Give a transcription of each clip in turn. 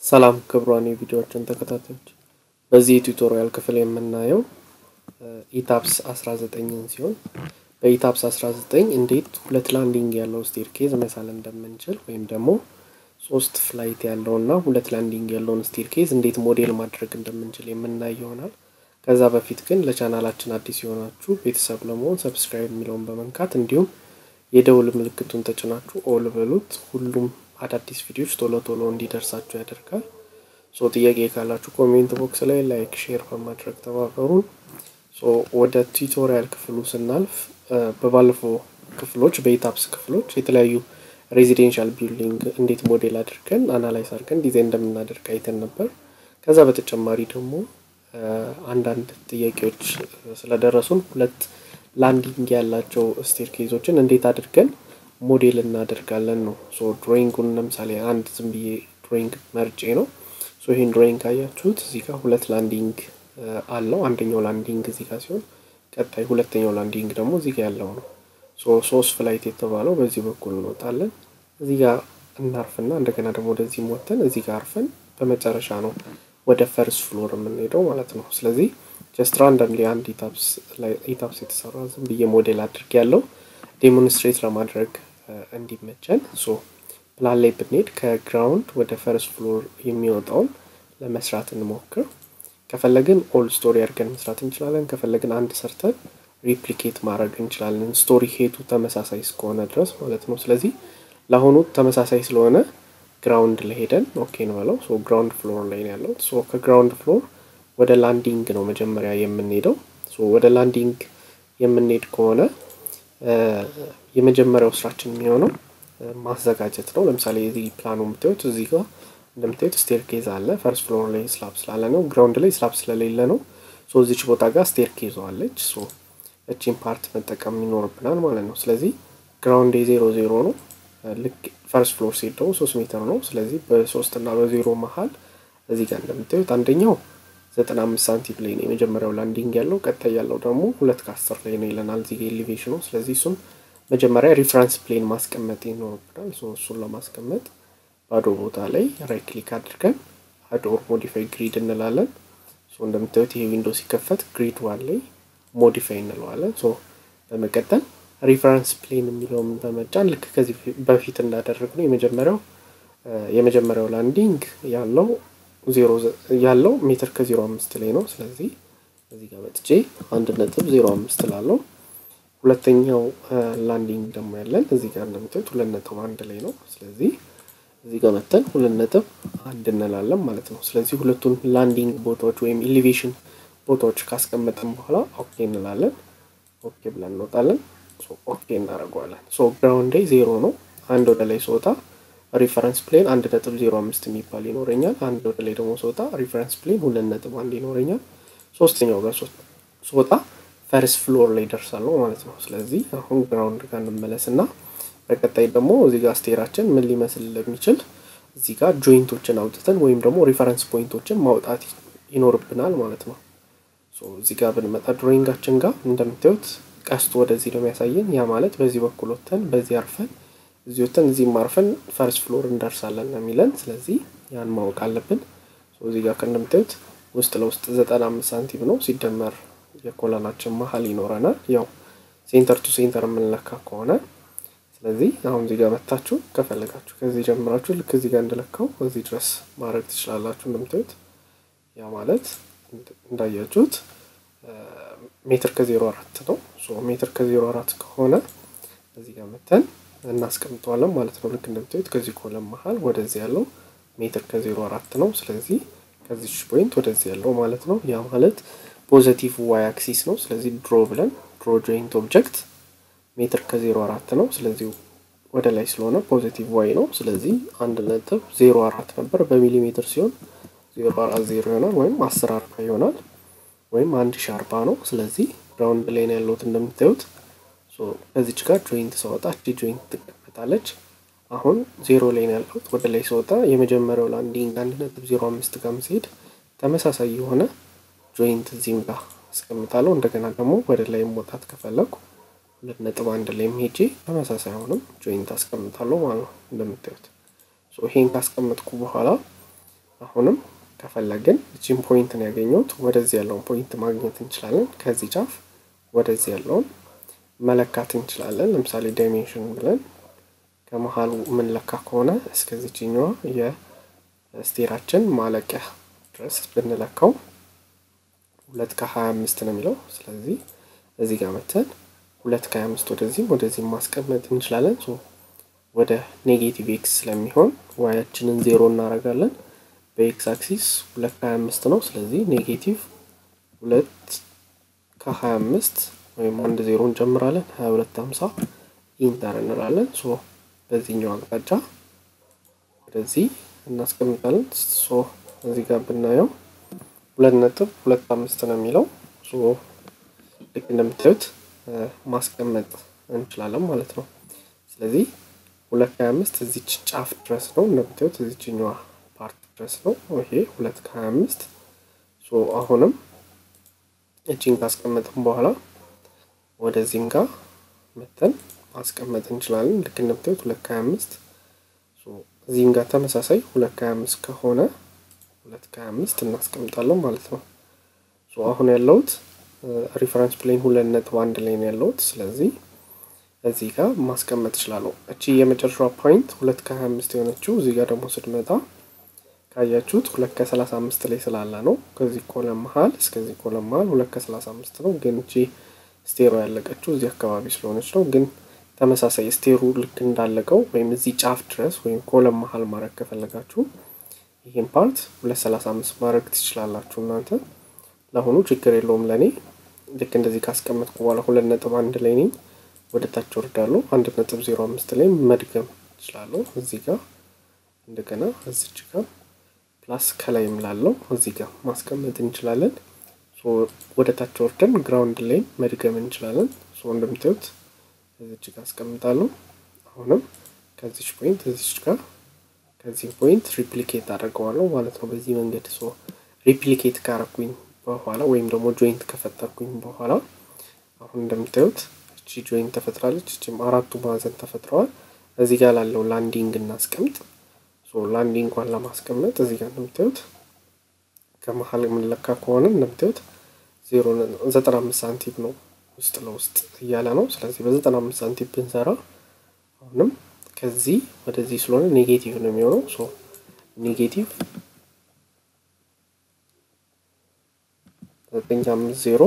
ሰላም ክቡራን የቪዲዮዎችን ተከታታዮች፣ በዚህ የቱቶሪያል ክፍል የምናየው ኢታፕስ 19ን ሲሆን በኢታፕስ 19 እንዴት ሁለት ላንዲንግ ያለው ስቴርኬዝ መሳል እንደምንችል ወይም ደግሞ ሶስት ፍላይት ያለውና ሁለት ላንዲንግ ያለውን ስቴርኬዝ እንዴት ሞዴል ማድረግ እንደምንችል የምናይ ይሆናል። ከዛ በፊት ግን ለቻናላችን አዲስ የሆናችሁ ቤተሰብ ለመሆን ሰብስክራይብ የሚለውን በመንካት እንዲሁም የደውል ምልክቱን ተጭናችሁ ኦል በሉት። ሁሉም አዳዲስ ቪዲዮዎች ቶሎ ቶሎ እንዲደርሳችሁ ያደርጋል። ሶ ጥያቄ ካላችሁ ኮሜንት ቦክስ ላይ ላይክ፣ ሼር በማድረግ ተባበሩን። ሶ ወደ ቱቶሪያል ክፍሉ ስናልፍ በባለፈው ክፍሎች በኢታፕስ ክፍሎች የተለያዩ ሬዚዴንሻል ቢልዲንግ እንዴት ሞዴል አድርገን አናላይዝ አድርገን ዲዛይን እንደምናደርግ አይተን ነበር። ከዛ በተጨማሪ ደግሞ አንዳንድ ጥያቄዎች ስለደረሱን ሁለት ላንዲንግ ያላቸው ስቴርኬዞችን እንዴት አድርገን ሞዴል እናደርጋለን ነው። ሶ ድሮይንጉን ለምሳሌ አንድ ዝም ብዬ ድሮይንግ መርጬ ነው። ሶ ይህን ድሮይንግ ካያችሁት እዚህ ጋር ሁለት ላንዲንግ አለው። አንደኛው ላንዲንግ እዚህ ጋር ሲሆን ቀጣይ ሁለተኛው ላንዲንግ ደግሞ እዚህ ጋር ያለው ነው። ሶ ሶስት ፍላይት የተባለው በዚህ በኩል እንወጣለን። እዚህ ጋር እናርፍና እንደገና ደግሞ ወደዚህ ሞተን እዚህ ጋር አርፈን በመጨረሻ ነው ወደ ፈርስት ፍሎር የምንሄደው ማለት ነው። ስለዚህ ጀስት ራንደምሊ አንድ ኢታፕስ የተሰራ ዝም ብዬ ሞዴል አድርግ ያለው ዴሞንስትሬት ለማድረግ እንዲመቸን ሶ ፕላን ላይ ብንሄድ ከግራውንድ ወደ ፈርስት ፍሎር የሚወጣውን ለመስራት እንሞክር። ከፈለግን ኦል ስቶሪ አድርገን መስራት እንችላለን። ከፈለግን አንድ ሰርተን ሪፕሊኬት ማድረግ እንችላለን። ስቶሪ ሄቱ ተመሳሳይ እስከሆነ ድረስ ማለት ነው። ስለዚህ ለአሁኑ ተመሳሳይ ስለሆነ ግራውንድ ላይ ሄደን ኦኬ እንበለው። ሶ ግራውንድ ፍሎር ላይ ነው ያለው። ሶ ከግራውንድ ፍሎር ወደ ላንዲንግ ነው መጀመሪያ የምንሄደው። ሶ ወደ ላንዲንግ የምንሄድ ከሆነ የመጀመሪያው ስራችን የሚሆነው ማዘጋጀት ነው። ለምሳሌ የዚህ ፕላኑ የምታዩት እዚህ ጋር እንደምታዩት ስቴርኬዝ አለ። ፈርስት ፍሎር ላይ ስላብ ስላለ ነው። ግራውንድ ላይ ስላብ ስለሌለ ነው። ሶ እዚች ቦታ ጋር ስቴርኬዝ አለች። ሶ እቺን ፓርት መጠቀም ይኖርብናል ማለት ነው። ስለዚህ ግራውንድ የዜሮ ዜሮ ነው። ልክ ፈርስት ፍሎር ሲሄድ ደግሞ ሶስት ሜትር ነው። ስለዚህ በሶስት እና በዜሮ መሀል እዚህ ጋር እንደምታዩት አንደኛው ዘጠና አምስት ሳንቲም ላይ ነው የመጀመሪያው ላንዲንግ ያለው። ቀጣይ ያለው ደግሞ ሁለት ከአስር ላይ ነው ይለናል እዚህ ኤሊቬሽኑ። ስለዚህ እሱም መጀመሪያ ሪፍረንስ ፕሌን ማስቀመጥ ይኖርብናል። እሱን ለማስቀመጥ ባዶ ቦታ ላይ ራይት ክሊክ አድርገን አድ ኦር ሞዲፋይ ግሪድ እንላለን። እንደምታዩት ይሄ ዊንዶ ሲከፈት ግሪድ ዋን ላይ ሞዲፋይ እንለዋለን። ሶ በመቀጠል ሪፈረንስ ፕሌን የሚለውን በመጫን ልክ ከዚህ በፊት እንዳደረግ ነው የመጀመሪያው የመጀመሪያው ላንዲንግ ያለው ዜሮ ያለው ሜትር ከዜሮ አምስት ላይ ነው። ስለዚህ እዚህ ጋር መጥቼ አንድ ነጥብ ዜሮ አምስት ላለው ሁለተኛው ላንዲንግ ደግሞ ያለን እዚህ ጋር እንደምታዩት ሁለት ነጥብ አንድ ላይ ነው። ስለዚህ እዚህ ጋር መተን ሁለት ነጥብ አንድ እንላለን ማለት ነው። ስለዚህ ሁለቱን ላንዲንግ ቦታዎች ወይም ኢሊቬሽን ቦታዎች ካስቀመጥን በኋላ ኦኬ እንላለን። ኦኬ ብለን እንወጣለን። ኦኬ እናደርገዋለን። ሶ ግራውንድ ላይ ዜሮ ነው። አንድ ወደ ላይ ስወጣ ሪፈረንስ ፕሌን አንድ ነጥብ ዜሮ አምስት የሚባል ይኖረኛል። አንድ ወደ ላይ ደግሞ ስወጣ ሪፈረንስ ፕሌን ሁለት ነጥብ አንድ ይኖረኛል። ሶስተኛው ጋር ስወጣ ፈርስት ፍሎር ላይ ደርሳለሁ ማለት ነው። ስለዚህ አሁን ግራውንድ ጋር እንመለስ እና በቀጣይ ደግሞ እዚህ ጋር ስቴራችን ምን ሊመስል እንደሚችል እዚህ ጋር ጆይንቶችን አውጥተን ወይም ደግሞ ሪፈረንስ ፖይንቶችን ማውጣት ይኖርብናል ማለት ነው። እዚህ ጋር ብንመጣ ድሮይንጋችን ጋር እንደምታዩት ቀስቱ ወደዚህ ነው የሚያሳየን። ያ ማለት በዚህ በኩል ወጥተን በዚህ አርፈን እዚህ ወጥተን እዚህም አርፈን ፈርስት ፍሎር እንደርሳለን ነው የሚለን። ስለዚህ ያን ማወቅ አለብን። እዚህ ጋር እንደምታዩት ውስጥ ለውስጥ ዘጠና አምስት ሳንቲም ነው ሲደመር የኮለናችን መሀል ይኖረናል። ያው ሴንተር ቱ ሴንተር የምንለካ ከሆነ ስለዚህ አሁን እዚህ ጋር መታችሁ ከፈለጋችሁ ከዚህ ጀምራችሁ ልክ እዚህ ጋር እንደለካው እዚህ ድረስ ማድረግ ትችላላችሁ። እንደምታዩት ያ ማለት እንዳያችሁት ሜትር ከዜሮ አራት ነው። ሜትር ከዜሮ አራት ከሆነ እዚህ ጋር መተን እናስቀምጠዋለን ማለት ነው። ልክ እንደምታዩት ከዚህ ኮለም መሀል ወደዚህ ያለው ሜትር ከዜሮ አራት ነው። ስለዚህ ከዚች ፖይንት ወደዚህ ያለው ማለት ነው። ያ ማለት ፖዘቲቭ ዋይ አክሲስ ነው። ስለዚህ ድሮ ብለን ድሮ ጆይንት ኦብጀክት ሜትር ከዜሮ አራት ነው። ስለዚህ ወደ ላይ ስለሆነ ፖዚቲቭ ዋይ ነው። ስለዚህ አንድ ነጥብ ዜሮ አራት ነበር በሚሊሜትር ሲሆን ዜሮ አራት ዜሮ ይሆናል ወይም አስር አርባ ይሆናል ወይም አንድ ሺ አርባ ነው። ስለዚህ ግራውንድ ላይ ነው ያለሁት እንደምታዩት። ከዚች ጋር ጆይንት ስወጣ እቺ ጆይንት ትቀመጣለች። አሁን ዜሮ ላይ ነው ያለሁት። ወደ ላይ ስወጣ የመጀመሪያው ላንዲንግ አንድ ነጥብ ዜሮ አምስት ጋር ሲሄድ ተመሳሳይ የሆነ ጆይንት እዚህም ጋር አስቀምጣለሁ። እንደገና ደግሞ ወደ ላይ መውጣት ከፈለኩ ሁለት ነጥብ አንድ ላይ ሄጄ ተመሳሳይ አሁንም ጆይንት አስቀምጣለሁ ማለት ነው እንደምታዩት። ይሄን ካስቀመጥኩ በኋላ አሁንም ከፈለግን እቺን ፖይንት ነው ያገኘሁት ወደዚህ ያለውን ፖይንት ማግኘት እንችላለን። ከዚህ ጫፍ ወደዚህ ያለውን መለካት እንችላለን። ለምሳሌ ዳይሜንሽን ብለን ከመሀሉ የምንለካ ከሆነ እስከዚችኛዋ የስቴራችን ማለቂያ ድረስ ብንለካው ሁለት ከሀያ አምስት ነው የሚለው። ስለዚህ እዚህ ጋር መተን ሁለት ከሀያ አምስት ወደዚህም ወደዚህም ማስቀመጥ እንችላለን። ወደ ኔጌቲቭ ኤክስ ስለሚሆን ዋያችንን ዜሮ እናደርጋለን። በኤክስ አክሲስ ሁለት ከሀያ አምስት ነው። ስለዚህ ኔጌቲቭ ሁለት ከሀያ አምስት ወይም አንድ ዜሮ እንጨምራለን። ሀያ ሁለት ሀምሳ ኢንተር እንላለን። ሶ በዚህኛው አቅጣጫ ወደዚህ እናስቀምጣለን። ሶ እዚህ ጋር ብናየው ሁለት ነጥብ ሁለት አምስት ነው የሚለው። ሶ ልክ እንደምታዩት ማስቀመጥ እንችላለን ማለት ነው። ስለዚህ ሁለት ከሀያ አምስት እዚች ጫፍ ድረስ ነው እንደምታዩት እዚችኛዋ ፓርት ድረስ ነው። ይሄ ሁለት ከሀያ አምስት ሶ አሁንም እጅን ካስቀመጥን በኋላ ወደዚህም ጋር መተን ማስቀመጥ እንችላለን። ልክ እንደምታዩት ሁለት ከሀያ አምስት እዚህም ጋር ተመሳሳይ ሁለት ከሀያ አምስት ከሆነ ሁለት ከሀያ አምስት እናስቀምጣለን ማለት ነው። አሁን ያለሁት ሪፈረንስ ፕሌን ሁለት ነጥብ አንድ ላይ ነው ያለሁት። ስለዚህ እዚህ ጋር ማስቀመጥ እችላለሁ። እቺ የመጨረሻዋ ፖይንት ሁለት ከሀያ አምስት የሆነችው እዚህ ጋር ደግሞ ስትመጣ ካያችሁት ሁለት ከሰላሳ አምስት ላይ ስላለ ነው። ከዚህ ኮለም መሀል እስከዚህ ኮለም መሀል ሁለት ከሰላሳ አምስት ነው። ግን እቺ ስቴሮ ያለቀችው እዚህ አካባቢ ስለሆነች ነው። ግን ተመሳሳይ ስቴሩ ልክ እንዳለቀው ወይም እዚህ ጫፍ ድረስ ወይም ኮለም መሀል ማድረግ ከፈለጋችሁ ይህን ፓርት ሁለት ሰላሳ አምስት ማድረግ ትችላላችሁ እናንተ። ለአሁኑ ችግር የለውም ለእኔ ልክ እንደዚህ ካስቀመጥኩ በኋላ ሁለት ነጥብ አንድ ላይ ነኝ። ወደ ታች ወርዳለሁ። አንድ ነጥብ ዜሮ አምስት ላይ መድገም እችላለሁ። እዚህ ጋር እንደገና እዚች ጋር ፕላስ ከላይም ላለው እዚህ ጋር ማስቀመጥ እንችላለን። ወደ ታች ወርደን ግራውንድ ላይ መድገም እንችላለን። እንደምታዩት እዚች ጋር አስቀምጣለሁ። አሁንም ከዚች ፖይንት እዚች ጋር ከዚህ ፖይንት ሪፕሊኬት አድርገዋለሁ ማለት ነው። በዚህ መንገድ ሶ ሪፕሊኬት ካረኩኝ በኋላ ወይም ደግሞ ጆይንት ከፈጠርኩኝ በኋላ አሁን እንደምታዩት እቺ ጆይንት ተፈጥራለች። እቺም አራቱ ማዕዘን ተፈጥረዋል። እዚህ ጋር ላለው ላንዲንግ እናስቀምጥ። ሶ ላንዲንጓን ለማስቀመጥ እዚህ ጋር እንደምታዩት ከመሀል የምንለካ ከሆነ እንደምታዩት ዜሮ ዘጠና አምስት ሳንቲም ነው ውስጥ ለውስጥ እያለ ነው። ስለዚህ በዘጠና አምስት ሳንቲም ብንሰራ አሁንም ከዚህ ወደዚህ ስለሆነ ኔጌቲቭ ነው የሚሆነው። ሶ ኔጌቲቭ ዘጠኝ አምስት ዜሮ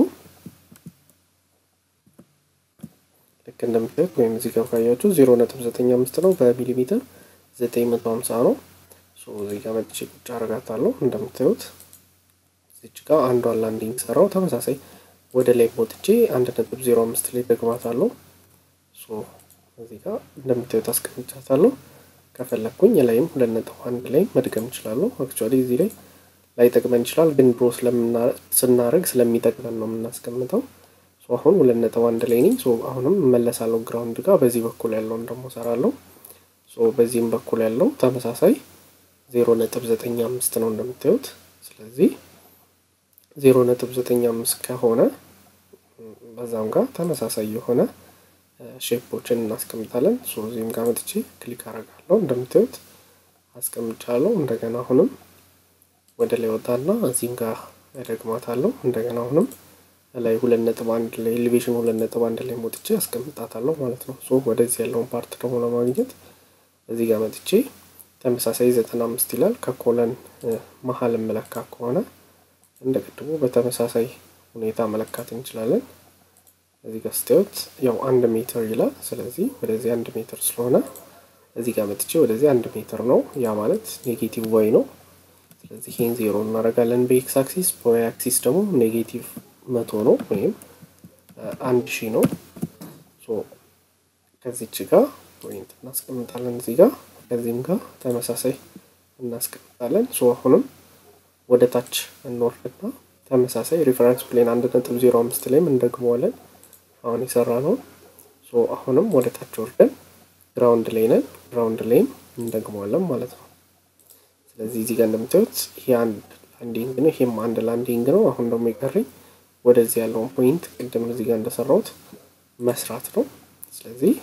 ልክ እንደምታዩት ወይም እዚህ ጋር ካያችሁ ዜሮ ነጥብ ዘጠኝ አምስት ነው በሚሊሜትር ዘጠኝ መቶ ሀምሳ ነው። እዚህ ጋር መጥቼ ቁጭ አረጋታለሁ። እንደምታዩት እዚች ጋር አንዷን ላንዲንግ ሰራው። ተመሳሳይ ወደ ላይ ወጥቼ አንድ ነጥብ ዜሮ አምስት ላይ ደግማታለሁ። እዚህ ጋር እንደምታዩት አስቀምጫታለሁ። ከፈለግኩኝ ላይም ሁለት ነጥብ አንድ ላይ መድገም እችላለሁ። አክቹዋሊ እዚህ ላይ ላይጠቅመን ይችላል፣ ግን ድሮ ስናደርግ ስለሚጠቅመን ነው የምናስቀምጠው። አሁን ሁለት ነጥብ አንድ ላይ ነኝ። አሁንም እመለሳለሁ ግራውንድ ጋር። በዚህ በኩል ያለውን ደግሞ ሰራለሁ። በዚህም በኩል ያለው ተመሳሳይ ዜሮ ነጥብ ዘጠኝ አምስት ነው እንደምታዩት። ስለዚህ ዜሮ ነጥብ ዘጠኝ አምስት ከሆነ በዛም ጋር ተመሳሳይ የሆነ ሼፖችን እናስቀምጣለን። እዚህም ጋር መጥቼ ክሊክ አረጋለሁ። እንደምታዩት አስቀምጫለሁ። እንደገና አሁንም ወደ ላይ ወጣና እዚህም ጋር ያደግማታለሁ። እንደገና አሁንም ላይ ሁለት ነጥብ አንድ ላይ ኤሌቬሽን ሁለት ነጥብ አንድ ላይ ሞጥቼ አስቀምጣታለሁ ማለት ነው። ሶ ወደዚህ ያለውን ፓርት ደግሞ ለማግኘት እዚህ ጋር መጥቼ ተመሳሳይ ዘጠና አምስት ይላል። ከኮለን መሀል መለካ ከሆነ እንደ ቅድሙ በተመሳሳይ ሁኔታ መለካት እንችላለን። እዚህ ጋር ስታዩት ያው አንድ ሜትር ይላል። ስለዚህ ወደዚህ አንድ ሜትር ስለሆነ እዚህ ጋር መጥቼ ወደዚህ አንድ ሜትር ነው። ያ ማለት ኔጌቲቭ ዋይ ነው። ስለዚህ ይህን ዜሮ እናደርጋለን በኤክስ አክሲስ፣ በዋይ አክሲስ ደግሞ ኔጌቲቭ መቶ ነው ወይም አንድ ሺህ ነው። ከዚች ጋር ፖይንት እናስቀምጣለን እዚህ ጋር ከዚህም ጋር ተመሳሳይ እናስቀምጣለን። ሶ አሁንም ወደ ታች እንወርድና ተመሳሳይ ሪፈረንስ ፕሌን አንድ ነጥብ ዜሮ አምስት ላይም እንደግመዋለን። አሁን የሰራ ነው። ሶ አሁንም ወደ ታች ወርደን ግራውንድ ላይ ነን። ግራውንድ ላይም እንደግመዋለን ማለት ነው። ስለዚህ እዚህ ጋር እንደምታዩት ይሄ አንድ ላንዲንግ ነው፣ ይሄም አንድ ላንዲንግ ነው። አሁን ደግሞ የቀረኝ ወደዚህ ያለውን ፖይንት ቅድም እዚህ ጋር እንደሰራሁት መስራት ነው። ስለዚህ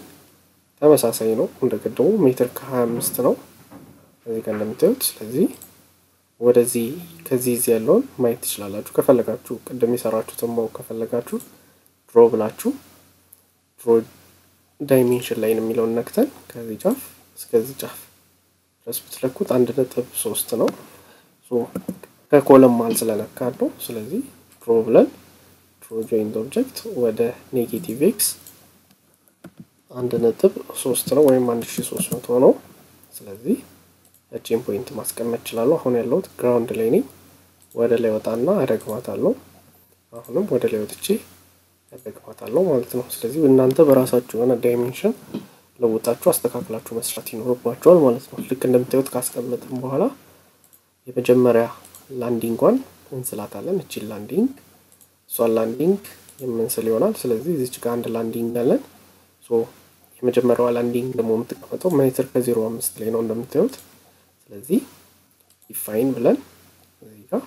ተመሳሳይ ነው እንደ ቅድሙ ሜትር ከሀያ አምስት ነው እዚህ ጋር እንደምታዩት። ስለዚህ ወደዚህ ከዚህ እዚህ ያለውን ማየት ትችላላችሁ። ከፈለጋችሁ ቅድም የሰራችሁትን ማወቅ ከፈለጋችሁ ድሮ ብላችሁ ድሮ ዳይሜንሽን ላይ የሚለውን ነክተን ከዚህ ጫፍ እስከዚህ ጫፍ ድረስ ብትለኩት አንድ ነጥብ ሶስት ነው። ከኮለም ማል ስለነካል ነው። ስለዚህ ድሮ ብለን ድሮ ጆይንት ኦብጀክት ወደ ኔጌቲቭ ኤክስ አንድ ነጥብ ሶስት ነው ወይም አንድ ሺ ሶስት መቶ ነው። ስለዚህ እቺን ፖይንት ማስቀመጥ እችላለሁ። አሁን ያለሁት ግራውንድ ላይ ነኝ። ወደ ላይ ወጣና አደግማታለሁ። አሁንም ወደ ላይ ወጥቼ ያደግማታለሁ ማለት ነው። ስለዚህ እናንተ በራሳችሁ የሆነ ዳይሜንሽን ለውጣችሁ አስተካክላችሁ መስራት ይኖርባችኋል ማለት ነው። ልክ እንደምታዩት ካስቀመጥን በኋላ የመጀመሪያ ላንዲንጓን እንስላታለን። እቺን ላንዲንግ እሷን ላንዲንግ የምንስል ይሆናል። ስለዚህ እዚች ጋር አንድ ላንዲንግ አለን። ሶ የመጀመሪያዋ ላንዲንግ ደግሞ የምትቀመጠው ሜትር ከዜሮ አምስት ላይ ነው እንደምታዩት። ስለዚህ ዲፋይን ብለን እዚህ ጋር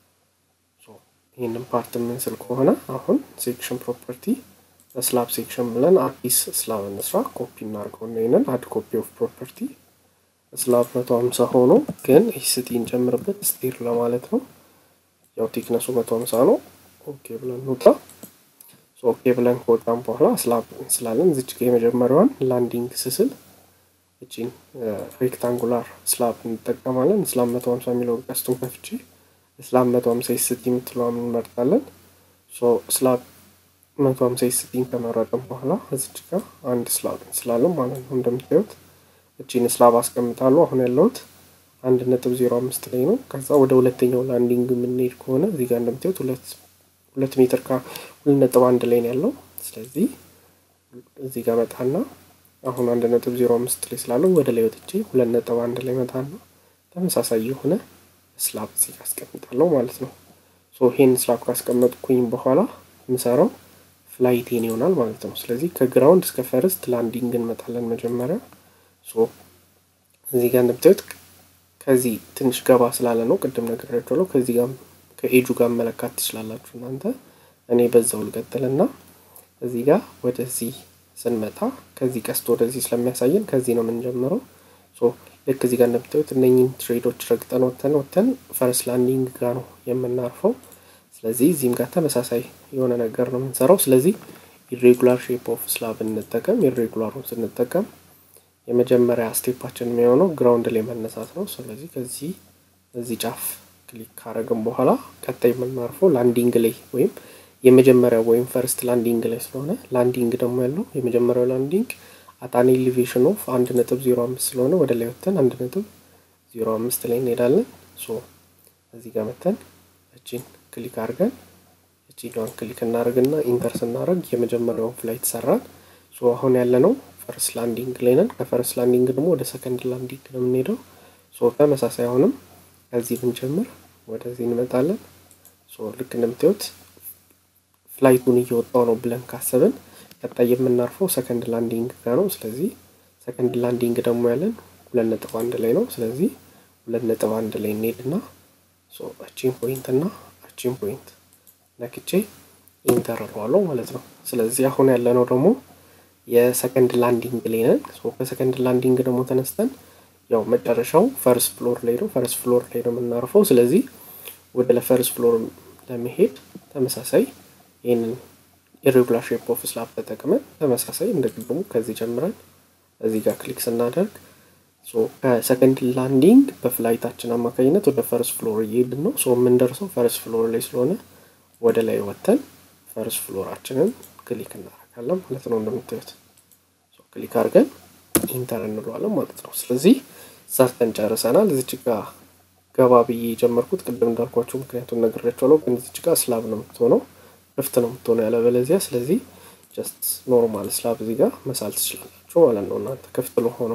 ይህንን ፓርት የምንስል ከሆነ አሁን ሴክሽን ፕሮፐርቲ በስላብ ሴክሽን ብለን አዲስ ስላብ እንስራ። ኮፒ እናድርገውና ይህንን አድ ኮፒ ኦፍ ፕሮፐርቲ ስላብ መቶ ሀምሳ ሆኖ ግን ኤስቲ እንጨምርበት ስቴር ለማለት ነው። ያው ቴክነሱ መቶ ሀምሳ ነው። ኦኬ ብለን እንውጣ። ኦኬ ብለን ከወጣን በኋላ ስላብ እንስላለን። እዚች ጋ የመጀመሪያዋን ላንዲንግ ስስል እቺን ሬክታንጉላር ስላብ እንጠቀማለን። ስላብ መቶ ሀምሳ የሚለው ቀስቱን ከፍቼ ስላብ መቶ ሀምሳ ኤስቲ የምትለዋን እንመርጣለን። ስላብ መቶ ሀምሳ ኤስቲን ከመረጥን በኋላ እዚች ጋር አንድ ስላብ እንስላለን ማለት ነው። እንደምታዩት እቺን ስላብ አስቀምጣለሁ። አሁን ያለሁት አንድ ነጥብ ዜሮ አምስት ላይ ነው። ከዛ ወደ ሁለተኛው ላንዲንግ የምንሄድ ከሆነ እዚህ ጋር እንደምታዩት ሁለት ሁለት ሜትር ከሁለት ነጥብ አንድ ላይ ነው ያለው። ስለዚህ እዚህ ጋር መጣና አሁን አንድ ነጥብ ዜሮ አምስት ላይ ስላለው ወደ ላይ ወጥቼ ሁለት ነጥብ አንድ ላይ መጣና ተመሳሳይ የሆነ ስላብ እዚህ ጋር አስቀምጣለሁ ማለት ነው። ሶ ይሄን ስላብ ካስቀመጥኩኝ በኋላ የምሰራው ፍላይቴን ይሆናል ማለት ነው። ስለዚህ ከግራውንድ እስከ ፈርስት ላንዲንግ እንመጣለን መጀመሪያ። ሶ እዚህ ጋር እንደምታዩት ከዚህ ትንሽ ገባ ስላለ ነው ቅድም ነግሬያችኋለሁ። ከዚህ ጋር ከኤጁ ጋር መለካት ትችላላችሁ እናንተ። እኔ በዛው ልቀጥልና እዚህ ጋር ወደዚህ ስንመጣ ከዚህ ቀስቶ ወደዚህ ስለሚያሳየን ከዚህ ነው የምንጀምረው። ሶ ልክ እዚህ ጋር እንደምታዩት እነኝን ትሬዶች ረግጠን ወተን ወተን ፈርስት ላንዲንግ ጋር ነው የምናርፈው። ስለዚህ እዚህም ጋር ተመሳሳይ የሆነ ነገር ነው የምንሰራው። ስለዚህ ኢሬጉላር ሼፕ ኦፍ ስላብ እንጠቀም። ኢሬጉላሩን ስንጠቀም የመጀመሪያ ስቴፓችን የሚሆነው ግራውንድ ላይ መነሳት ነው። ስለዚህ ከዚህ እዚህ ጫፍ ክሊክ ካረግን በኋላ ቀጣይ የምናርፈው ላንዲንግ ላይ ወይም የመጀመሪያው ወይም ፈርስት ላንዲንግ ላይ ስለሆነ ላንዲንግ ደግሞ ያለው የመጀመሪያው ላንዲንግ አጣን ኤሊቬሽን ኦፍ አንድ ነጥብ ዜሮ አምስት ስለሆነ ወደ ላይ ወተን አንድ ነጥብ ዜሮ አምስት ላይ እንሄዳለን። ሶ እዚህ ጋር መተን እቺን ክሊክ አድርገን እቺኛዋን ክሊክ እናደርግና ኢንተር ስናደርግ የመጀመሪያውን ፍላይት ሰራን። ሶ አሁን ያለ ነው ፈርስት ላንዲንግ ላይ ነን። ከፈርስት ላንዲንግ ደግሞ ወደ ሰከንድ ላንዲንግ ነው የምንሄደው። ሶ ተመሳሳይ አሁንም ከዚህ ብንጀምር ወደዚህ እንመጣለን። ሶ ልክ እንደምታዩት ፍላይቱን እየወጣው ነው ብለን ካሰብን ቀጣይ የምናርፈው ሰከንድ ላንዲንግ ጋር ነው። ስለዚህ ሰከንድ ላንዲንግ ደግሞ ያለን ሁለት ነጥብ አንድ ላይ ነው። ስለዚህ ሁለት ነጥብ አንድ ላይ እንሄድና አቺን ፖይንት እና አቺን ፖይንት ነክቼ ኢንተር እለዋለሁ ማለት ነው። ስለዚህ አሁን ያለነው ደግሞ የሰከንድ ላንዲንግ ላይ ነን። ከሰከንድ ላንዲንግ ደግሞ ተነስተን ያው መጨረሻው ፈርስት ፍሎር ላይ ነው። ፈርስት ፍሎር ላይ ነው የምናርፈው። ስለዚህ ወደ ለፈርስት ፍሎር ለመሄድ ተመሳሳይ ይህንን ኢሬጉላር ሼፕ ኦፍ ስላብ ተጠቅመን ተመሳሳይ እንደ ቅድሙ ከዚህ ጀምረን እዚህ ጋር ክሊክ ስናደርግ ከሰከንድ ላንዲንግ በፍላይታችን አማካኝነት ወደ ፈርስት ፍሎር እየሄድን ነው። ሶ የምንደርሰው ፈርስት ፍሎር ላይ ስለሆነ ወደ ላይ ወጥተን ፈርስት ፍሎራችንን ክሊክ እናደርጋለን ማለት ነው። እንደምታዩት ክሊክ አድርገን ኢንተር እንለዋለን ማለት ነው። ስለዚህ ሰርተን ጨርሰናል። እዚች ጋ ገባ ብዬ የጀመርኩት ቅድም እንዳልኳቸው ምክንያቱም ነግሬያቸዋለሁ። ግን እዚች ጋ ስላብ ነው የምትሆነው ክፍት ነው የምትሆነው ያለበለዚያ። ስለዚህ ጀስት ኖርማል ስላብ እዚህ ጋር መሳል ትችላላችሁ ማለት ነው። እናንተ ክፍት ለሆነው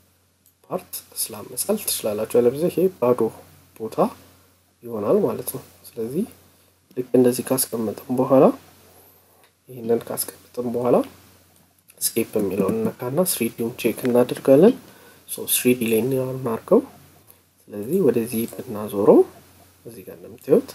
ፓርት ስላብ መሳል ትችላላችሁ። ያለበለዚያ ይሄ ባዶ ቦታ ይሆናል ማለት ነው። ስለዚህ ልክ እንደዚህ ካስቀመጥን በኋላ ይህንን ካስቀመጥን በኋላ ስኬፕ የሚለውን እነካና ስሪዲውን ቼክ እናደርጋለን። ሶ ስሪዲ ላይ እናርገው። ስለዚህ ወደዚህ ብናዞረው እዚህ ጋር እንደምታዩት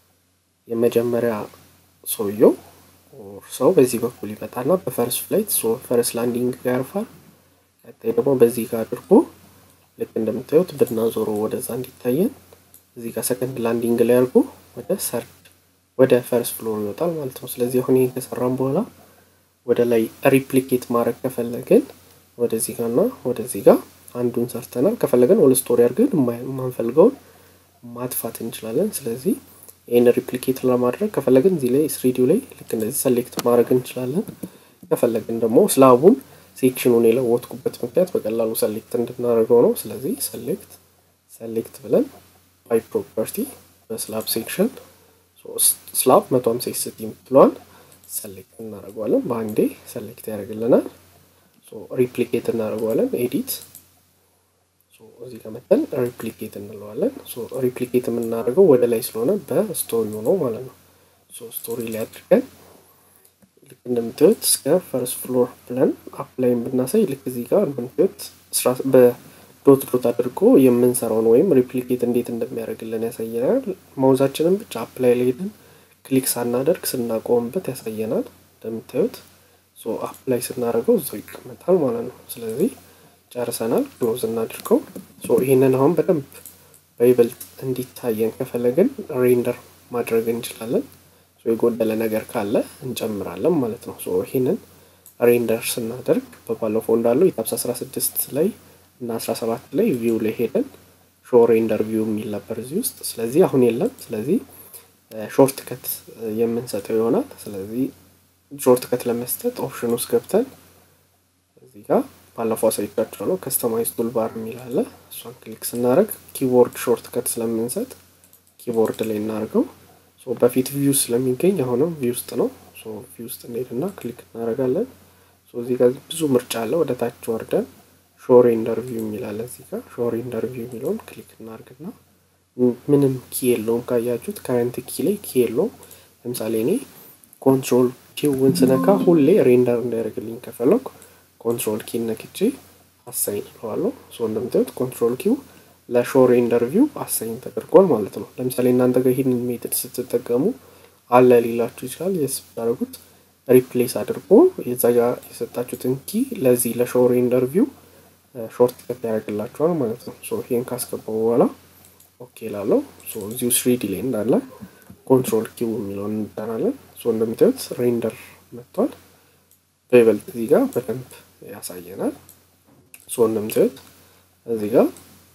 የመጀመሪያ ሰውየው ሰው በዚህ በኩል ይመጣና በፈርስት ፍላይት ፈርስት ላንዲንግ ጋር ያርፋል። ቀጣይ ደግሞ በዚህ ጋር አድርጎ ልክ እንደምታዩት ብናዞረው ወደዛ እንዲታየን እዚህ ጋር ሰከንድ ላንዲንግ ላይ አድርጎ ወደ ሰርድ ወደ ፈርስት ፍሎር ይወጣል ማለት ነው። ስለዚህ አሁን ይሄን ከሰራን በኋላ ወደ ላይ ሪፕሊኬት ማድረግ ከፈለግን ወደዚህ ጋር እና ወደዚህ ጋር አንዱን ሰርተናል። ከፈለግን ኦል ስቶሪ አድርገን የማንፈልገውን ማጥፋት እንችላለን። ስለዚህ ይህን ሪፕሊኬት ለማድረግ ከፈለግን እዚህ ላይ ስሪዲዮ ላይ ልክ እንደዚህ ሰሌክት ማድረግ እንችላለን። ከፈለግን ደግሞ ስላቡን ሴክሽኑን የለወጥኩበት ምክንያት በቀላሉ ሰሌክት እንድናደርገው ነው። ስለዚህ ሰሌክት ሰሌክት ብለን ባይ ፕሮፐርቲ በስላብ ሴክሽን ስላብ መቶ ሀምሳ ስቲ የምትለዋል ሰሌክት እናደርገዋለን። በአንዴ ሰሌክት ያደርግልናል። ሪፕሊኬት እናደርገዋለን። ኤዲት እዚህ ጋር መጠን ሪፕሊኬት እንለዋለን። ሪፕሊኬት የምናደርገው ወደ ላይ ስለሆነ በስቶሪው ነው ማለት ነው። ስቶሪ ላይ አድርገን ልክ እንደምታዩት እስከ ፈርስት ፍሎር ብለን አፕላይን ብናሳይ ልክ እዚህ ጋር እንደምታዩት በዶት ዶት አድርጎ የምንሰራውን ወይም ሪፕሊኬት እንዴት እንደሚያደርግልን ያሳየናል። ማውዛችንን ብቻ አፕላይ ላይ ሄደን ክሊክ ሳናደርግ ስናቆምበት ያሳየናል። እንደምታዩት አፕላይ ስናደርገው እዛው ይቀመጣል ማለት ነው። ስለዚህ ጨርሰናል። ክሎዝ እናድርገው። ይህንን አሁን በደንብ በይበልጥ እንዲታየን ከፈለግን ሬንደር ማድረግ እንችላለን። የጎደለ ነገር ካለ እንጨምራለን ማለት ነው። ይህንን ሬንደር ስናደርግ በባለፈው እንዳለው የታብስ 16 ላይ እና 17 ላይ ቪው ላይ ሄደን ሾ ሬንደር ቪው የሚል ነበር እዚህ ውስጥ። ስለዚህ አሁን የለም። ስለዚህ ሾርት ከት የምንሰጠው ይሆናል። ስለዚህ ሾርት ከት ለመስጠት ኦፕሽን ውስጥ ገብተን እዚህ ጋር ባለፈው አሳይቻችኋለሁ ከስተማይዝ ቱልባር የሚል አለ። እሷን ክሊክ ስናደርግ ኪቦርድ ሾርት ከት ስለምንሰጥ ኪቦርድ ላይ እናደርገው። በፊት ቪው ስለሚገኝ አሁንም ቪው ውስጥ ነው። ቪው ውስጥ እንሄድና ክሊክ እናደርጋለን። እዚህ ጋር ብዙ ምርጫ አለ። ወደ ታች ወርደን ሾር ኢንተርቪው የሚላለ እዚህ ጋር ሾር ኢንተርቪው የሚለውን ክሊክ እናደርግና ምንም ኪ የለውም ካያችሁት፣ ከረንት ኪ ላይ ኪ የለውም። ለምሳሌ እኔ ኮንትሮል ኪውን ስነካ ሁሌ ሬንደር እንዳያደርግልኝ ከፈለኩ ኮንትሮል ኪ ነክቼ አሳይን እለዋለሁ። ሶ እንደምታዩት ኮንትሮል ኪው ለሾር ኢንተርቪው አሳይን ተደርጓል ማለት ነው። ለምሳሌ እናንተ ጋር ይህንን ሜትድ ስትጠቀሙ አለ ሊላችሁ ይችላል። የስ ብታደርጉት ሪፕሌስ አድርጎ የዛ ጋር የሰጣችሁትን ኪ ለዚህ ለሾር ኢንተርቪው ሾርት ከት ያደርግላችኋል ማለት ነው። ሶ ይሄን ካስገባው በኋላ ኦኬ ላለው እዚሁ ስሪዲ ላይ እንዳለ ኮንትሮል ኪው የሚለውን እንጠናለን። ሶ እንደምታዩት ሬንደር መጥቷል። በይበልጥ እዚህ ጋር በደንብ ያሳየናል። ሶ እንደምታዩት እዚህ ጋር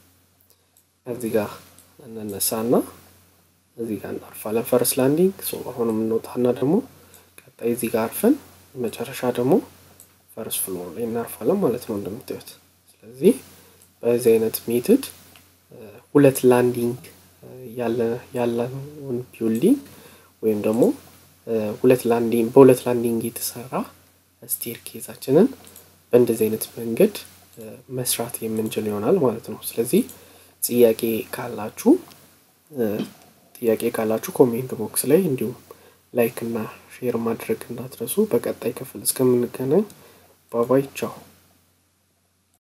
እዚህ ጋር እንነሳና እዚህ ጋር እናርፋለን። ፈርስ ላንዲንግ አሁንም እንወጣና ደግሞ ቀጣይ እዚህ ጋር አርፈን መጨረሻ ደግሞ ፈርስ ፍሎር ላይ እናርፋለን ማለት ነው እንደምታዩት። ስለዚህ በዚህ አይነት ሜትድ ሁለት ላንዲንግ ያለውን ቢልዲንግ ወይም ደግሞ ሁለት ላንዲንግ በሁለት ላንዲንግ የተሰራ ስቴር ኬዛችንን በእንደዚህ አይነት መንገድ መስራት የምንችል ይሆናል ማለት ነው። ስለዚህ ጥያቄ ካላችሁ ጥያቄ ካላችሁ ኮሜንት ቦክስ ላይ እንዲሁም ላይክ እና ሼር ማድረግ እንዳትረሱ። በቀጣይ ክፍል እስከምንገናኝ ባባይ ቻው።